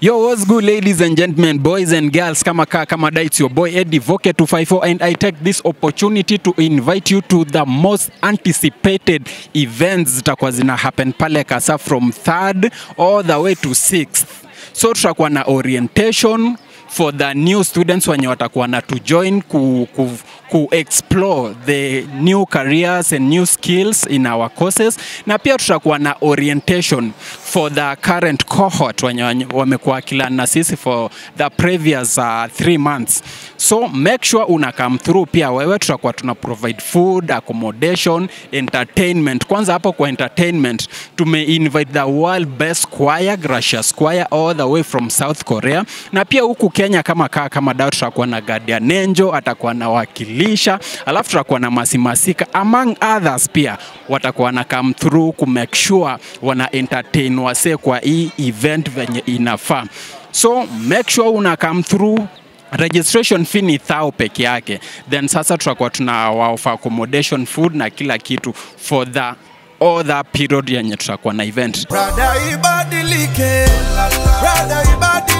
Yo, what's good ladies and gentlemen, boys and girls, kama ka kama da, it's your boy Eddie Voke 254 and I take this opportunity to invite you to the most anticipated events zitakuwa zina happen pale Kasa from 3rd all the way to 6th. So tutakuwa na orientation for the new students wenye watakuwa na to join ku, ku, ku explore the new careers and new skills in our courses, na pia tutakuwa na orientation for the current cohort wenye wenye wamekuwa kila na sisi for the previous uh, three months. So make sure una come through pia wewe, tutakuwa tuna provide food, accommodation, entertainment. Kwanza hapo kwa entertainment tume invite the world best choir, Gracious Choir all the way from South Korea, na pia huku Kenya kama kaa kama dao tutakuwa na Guardian Angel atakuwa na wakilisha, alafu tutakuwa na Masimasika among others pia watakuwa na come through ku make sure wana entertain wase kwa hii event venye inafaa. So make sure una come through registration fee ni thao peke yake, then sasa tutakuwa tuna offer accommodation, food na kila kitu for the all that period yenye tutakuwa na event. Brother ibadilike, brother ibadilike.